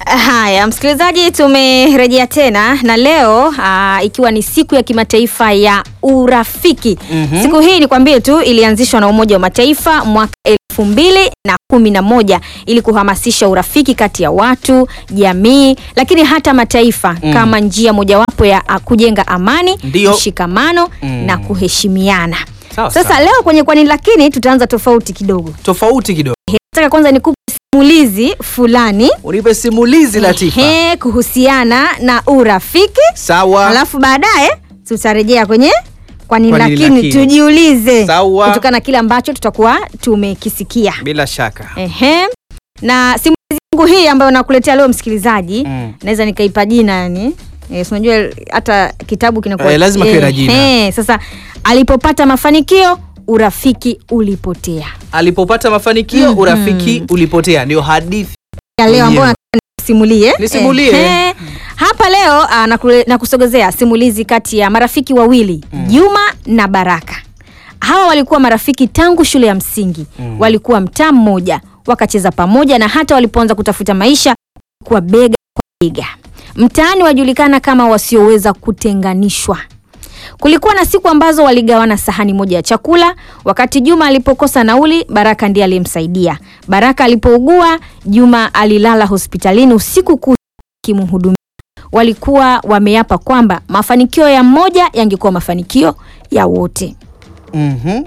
Haya, msikilizaji, tumerejea tena na leo aa, ikiwa ni siku ya kimataifa ya urafiki. Mhm. Siku hii nikwambie tu ilianzishwa na Umoja wa Mataifa mwaka elfu mbili na kumi na moja ili kuhamasisha urafiki kati ya watu, jamii, lakini hata mataifa Mm. kama njia mojawapo ya a, kujenga amani, Ndio. mshikamano Mm. na kuheshimiana. Sawa, Sasa sawa. leo kwenye kwani lakini tutaanza tofauti kidogo. tofauti kidogo. Nataka kwanza nikupe simulizi fulani Unipe simulizi Latifa. Ehe, kuhusiana na urafiki Sawa. alafu baadaye tutarejea kwenye kwani Kwa nini lakini lakini? tujiulize Sawa. kutokana na kile ambacho tutakuwa tumekisikia Bila shaka. Ehe. na simulizi yangu hii ambayo nakuletea leo msikilizaji Mm. naweza nikaipa jina yani Eh, si unajua hata kitabu kinakuwa Eh, lazima kiwe na jina. Ehe, sasa alipopata mafanikio urafiki ulipotea Alipopata mafanikio Mhm. urafiki ulipotea. Ndio hadithi. ya leo ambayo Mwenyewe. nataka nisimulie. Nisimulie. Ehe. Hapa leo ah, nakule- nakusogezea simulizi kati ya marafiki wawili Juma na Baraka. Hawa walikuwa marafiki tangu shule ya msingi Mm. walikuwa mtaa mmoja, wakacheza pamoja na hata walipoanza kutafuta maisha kuwa bega kwa bega. Mtaani wajulikana kama wasioweza kutenganishwa. Kulikuwa na siku ambazo waligawana sahani moja ya chakula. Wakati Juma alipokosa nauli, Baraka ndiye aliyemsaidia. Baraka alipougua, Juma alilala hospitalini usiku kucha akimhudumia. Walikuwa wameapa kwamba mafanikio ya mmoja yangekuwa mafanikio ya wote. Mhm.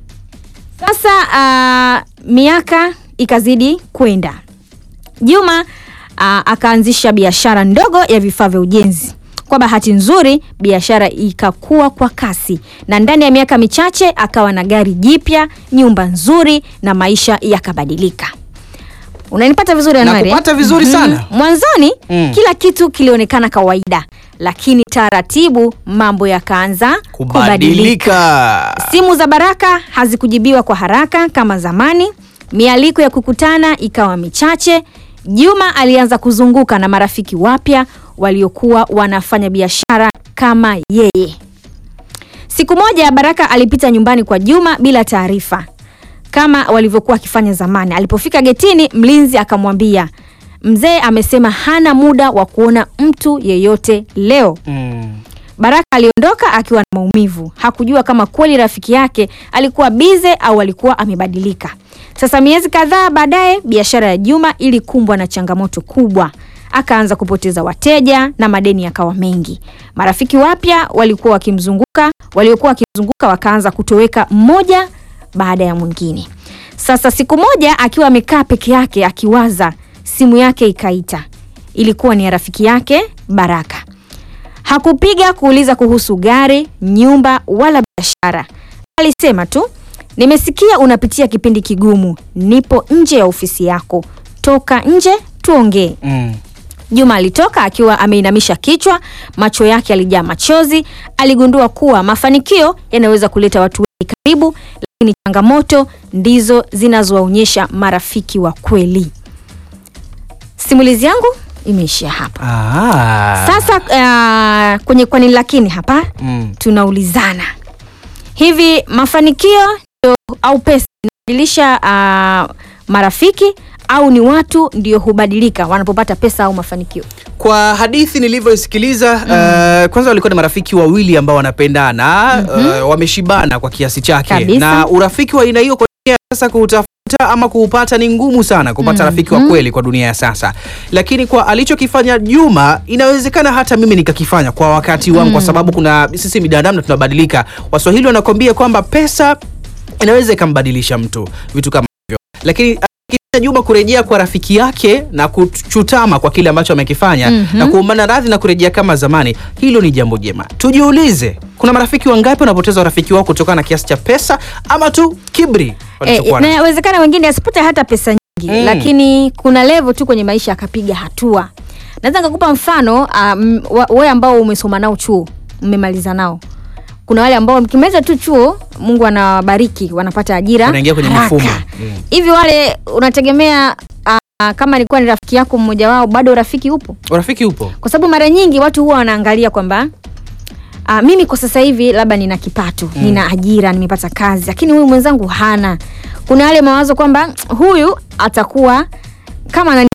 Sasa ah, miaka ikazidi kwenda. Juma ah, akaanzisha biashara ndogo ya vifaa vya ujenzi. Kwa bahati nzuri, biashara ikakua kwa kasi na ndani ya miaka michache akawa na gari jipya, nyumba nzuri na maisha yakabadilika. Unanipata vizuri Anuari? Nakupata vizuri Mhm. sana. Mwanzoni Mm. kila kitu kilionekana kawaida, lakini taratibu mambo yakaanza kubadilika. Kubadilika. Simu za Baraka hazikujibiwa kwa haraka kama zamani. Mialiko ya kukutana ikawa michache. Juma alianza kuzunguka na marafiki wapya waliokuwa wanafanya biashara kama yeye. Siku moja Baraka alipita nyumbani kwa Juma bila taarifa kama walivyokuwa wakifanya zamani. Alipofika getini, mlinzi akamwambia, mzee amesema hana muda wa kuona mtu yeyote leo. Mm. Baraka aliondoka akiwa na maumivu. Hakujua kama kweli rafiki yake alikuwa bize au alikuwa amebadilika. Sasa miezi kadhaa baadaye, biashara ya Juma ilikumbwa na changamoto kubwa. Akaanza kupoteza wateja na madeni yakawa mengi. Marafiki wapya walikuwa wakimzunguka, waliokuwa wakimzunguka wakaanza kutoweka mmoja baada ya mwingine. Sasa siku moja akiwa amekaa peke yake akiwaza, simu yake ikaita. Ilikuwa ni ya rafiki yake Baraka. Hakupiga kuuliza kuhusu gari, nyumba wala biashara. Alisema tu, nimesikia unapitia kipindi kigumu, nipo nje ya ofisi yako, toka nje tuongee. Mm. Juma alitoka akiwa ameinamisha kichwa, macho yake yalijaa machozi. Aligundua kuwa mafanikio yanaweza kuleta watu wengi karibu, lakini changamoto ndizo zinazowaonyesha marafiki wa kweli. Simulizi yangu imeishia hapa. Ah. Sasa uh, kwenye kwani lakini hapa Mm. tunaulizana hivi, mafanikio ndio au pesa inabadilisha uh, marafiki au ni watu ndio hubadilika wanapopata pesa au mafanikio? Kwa hadithi nilivyoisikiliza uh, kwanza walikuwa ni marafiki wawili ambao wanapendana uh, wameshibana kwa kiasi chake Kabisa. na urafiki wa aina hiyo kwa dunia ya sasa kuutafuta ama kuupata ni ngumu sana kupata rafiki wa kweli kwa dunia ya sasa, lakini kwa alichokifanya Juma inawezekana hata mimi nikakifanya kwa wakati wangu, kwa sababu kuna sisi binadamu na tunabadilika. Waswahili wanakwambia kwamba pesa inaweza ikambadilisha mtu, vitu kama hivyo, lakini akifanya Juma kurejea kwa rafiki yake na kuchutama kwa kile ambacho amekifanya Mhm. na kuombana radhi na kurejea kama zamani, hilo ni jambo jema. Tujiulize, kuna marafiki wangapi wanapoteza urafiki wao kutokana na kiasi cha pesa ama tu kibri Eh, walichokuwa nacho? inawezekana wengine asipate hata pesa nyingi Mm. lakini kuna level tu kwenye maisha akapiga hatua. Naweza nikakupa mfano um, wewe ambao umesoma nao chuo, mmemaliza nao. Kuna wale ambao mkimaliza tu chuo, Mungu anawabariki, wanapata ajira Wanaingia kwenye haraka. mifumo. Mm. Hivi wale unategemea uh, kama ilikuwa ni rafiki yako mmoja wao, bado urafiki upo? Urafiki upo. Kwa sababu mara nyingi watu huwa wanaangalia kwamba uh, mimi kwa sasa hivi labda nina kipato Mm. nina ajira nimepata kazi lakini huyu mwenzangu hana kuna yale mawazo kwamba huyu atakuwa kama anani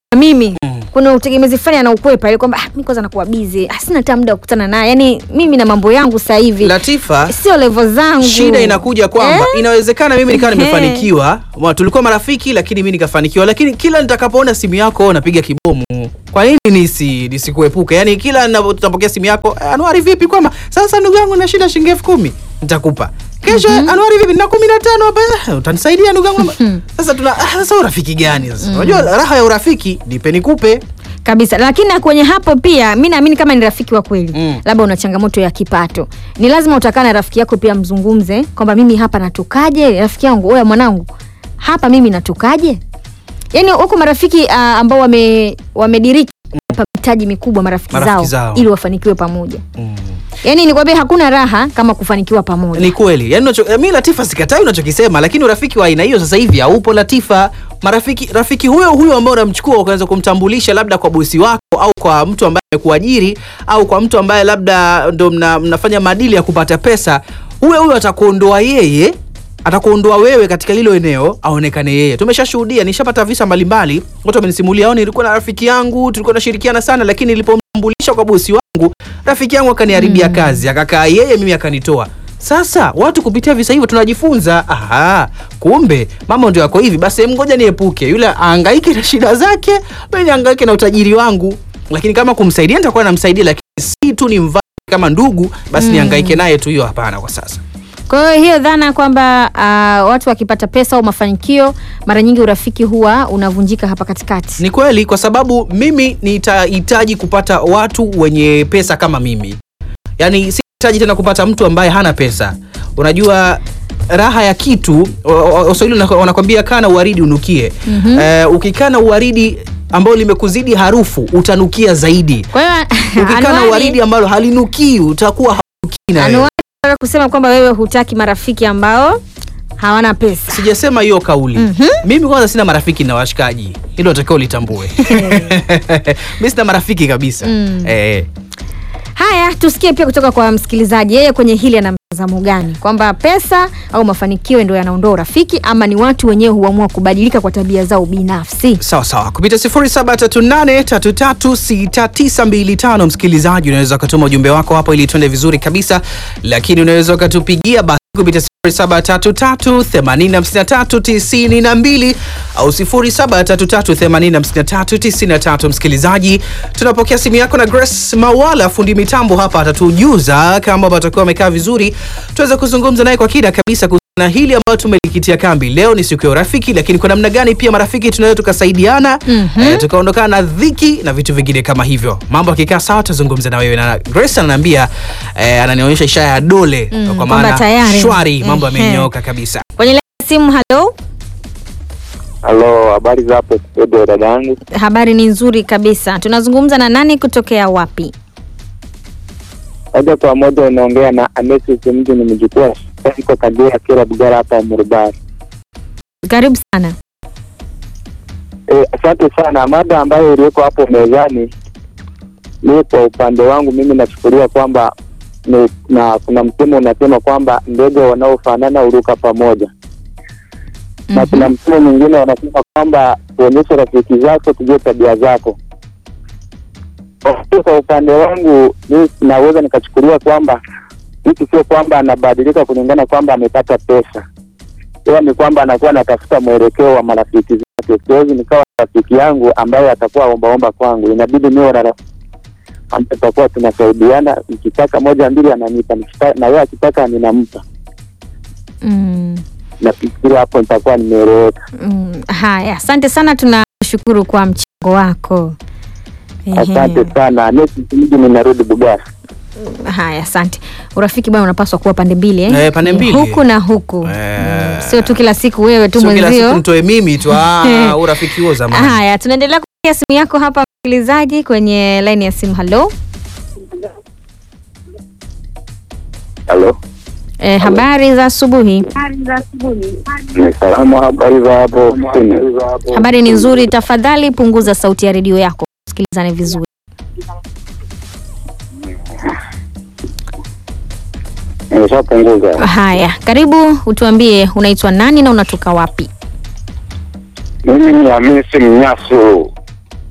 mimi kuna utegemezi fulani anaukwepa ile kwamba ah, mi kwanza nakuwa busy ah, sina hata muda wa kukutana naye yani mimi na mambo yangu sasa hivi Latifa, sio level zangu shida inakuja kwamba Eh? inawezekana mimi nikawa Ehe. nimefanikiwa Ma, tulikuwa marafiki lakini mimi nikafanikiwa lakini kila nitakapoona simu yako napiga kibomu kwa nini nisi nisikuepuke yani kila napokea simu yako "Eh, anuari vipi kwamba sasa ndugu yangu na shida shilingi elfu kumi nitakupa kesho anuari vipi na kumi na tano hapa "Eh, utanisaidia ndugu yangu sasa tuna ah, sasa urafiki gani sasa unajua raha ya urafiki nipe nikupe kabisa lakini na kwenye hapo pia mi naamini kama ni rafiki wa kweli Mm. labda una changamoto ya kipato ni lazima utakaa na rafiki yako pia mzungumze kwamba mimi hapa natokaje rafiki yangu oya mwanangu hapa mimi natokaje yaani huko marafiki uh, ambao wame wamediriki hapa mitaji mikubwa marafiki, Marafiki zao, zao. ili wafanikiwe pamoja mm. yaani nikwambia hakuna raha kama kufanikiwa pamoja ni kweli yani unacho, mi Latifa sikatai unachokisema lakini urafiki wa aina hiyo sasa hivi haupo Latifa marafiki rafiki huyo huyo ambao unamchukua ukaweza kumtambulisha labda kwa bosi wako au kwa mtu ambaye amekuajiri au kwa mtu ambaye labda ndo mna, mnafanya madili ya kupata pesa huyo huyo atakuondoa yeye atakuondoa wewe katika hilo eneo aonekane yeye tumeshashuhudia nishapata visa mbalimbali watu wamenisimulia au nilikuwa na rafiki yangu tulikuwa tunashirikiana sana lakini nilipomtambulisha kwa bosi wangu rafiki yangu akaniharibia kazi akakaa yeye mimi akanitoa sasa watu kupitia visa hivyo tunajifunza aha, kumbe mama ndio yako hivi basi em, ngoja niepuke yule aangaike na shida zake mimi niangaike na utajiri wangu lakini kama kumsaidia nitakuwa namsaidia lakini si tu ni mva kama ndugu basi niangaike naye tu hiyo hapana kwa sasa kwa hiyo hiyo dhana kwamba uh, watu wakipata pesa au mafanikio mara nyingi urafiki huwa unavunjika hapa katikati Ni kweli kwa sababu mimi nitahitaji kupata watu wenye pesa kama mimi, yaani sihitaji tena kupata mtu ambaye hana pesa. Unajua raha ya kitu, wa- wa- Waswahili wana- wanakwambia kaa na uwaridi unukie. Eh, ukikaa na uwaridi ambao limekuzidi harufu utanukia zaidi. kwa hiyo Ukikaa na Anuari- uwaridi ambalo halinukii utakuwa haunukii na wewe. Anuari anataka kusema kwamba wewe hutaki marafiki ambao hawana pesa Sijasema hiyo kauli. Mimi kwanza sina marafiki na washikaji, hilo natakiwa ulitambue. Mimi sina marafiki kabisa. Eh. haya tusikie pia kutoka kwa msikilizaji yeye kwenye hili ana mtazamo gani kwamba pesa au mafanikio ndio yanaondoa urafiki ama ni watu wenyewe huamua kubadilika kwa tabia zao binafsi sawa sawa kupita 0738336925 msikilizaji unaweza ukatuma ujumbe wako hapo ili tuende vizuri kabisa lakini unaweza ukatupigia basi kupita 0733859392 au 0733859393 msikilizaji tunapokea simu yako na Grace Mawala fundi mitambo hapa atatujuza kama watakuwa wamekaa vizuri tuweze kuzungumza naye kwa kina kabisa kuhusiana na hili ambayo tumelikitia kambi leo ni siku ya urafiki lakini kwa namna gani pia marafiki tunaweza tukasaidiana mm-hmm. eh, tukaondokana na dhiki na vitu vingine kama hivyo mambo akikaa sawa tuzungumze na wewe na Grace ananiambia eh, ananionyesha ishara ya dole Mm, kwa kwamba maana tayari. shwari mambo Ehe. yamenyooka kabisa kwenye laini ya simu halo Halo, habari za hapo studio dada yangu? habari ni nzuri kabisa tunazungumza na nani kutokea wapi Moja kwa moja unaongea na Amesis mji ni mjukuu iko Kagera Kira Bugara hapa Murubari. karibu sana E, asante sana. Mada ambayo iliyoko hapo mezani, mi kwa upande wangu mimi nachukulia kwamba ni, na kuna msemo unasema kwamba ndege wanaofanana huruka pamoja na kuna msemo mwingine wanasema kwamba tuonyeshe rafiki zako tujue tabia zako. Kwa- Kwa upande wangu mi naweza nikachukulia kwamba mtu sio kwamba anabadilika kulingana kwamba amepata pesa, ila ni kwamba anakuwa anatafuta mwelekeo wa marafiki zake. Siwezi nikawa na rafiki yangu ambaye atakuwa ombaomba kwangu, inabidi niwe na rafiki ambaye tutakuwa tunasaidiana, nikitaka moja mbili ananipa, nikitaka- na yeye akitaka ninampa. mm. Nafikiri hapo nitakuwa nimeeleweka. Mm, haya asante sana tunashukuru kwa mchango wako Ehe. Asante sana. Next mji ninarudi Bugara. haya asante urafiki bwana unapaswa kuwa pande mbili eh? Eh, pande mbili. huku na huku Eh. Mm, sio tu kila siku wewe tu sio kila siku mwenzio mtoe mimi tu ah, urafiki huo zamani haya tunaendelea kupokea simu yako hapa msikilizaji kwenye laini ya simu halo Halo, eh, habari za asubuhi ni salama. Habari za hapo kusini? habari ni nzuri tafadhali punguza sauti ya redio yako sikilizane vizuri Nimeshapunguza. haya karibu utuambie unaitwa nani na unatoka wapi Mimi ni Hamisi Mnyasu,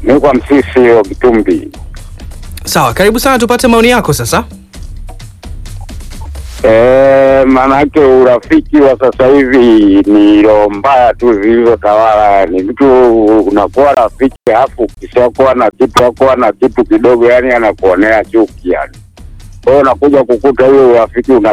ni kwa Msisi wa Kitumbi. Sawa, karibu sana, tupate maoni yako sasa. Eh, maanake urafiki wa sasa hivi ni roho mbaya tu zilizotawala. Ni mtu unakuwa rafiki alafu ukishakuwa na kitu akuwa na kitu kidogo, yani anakuonea chuki yani. Kwa hiyo unakuja kukuta huyo urafiki una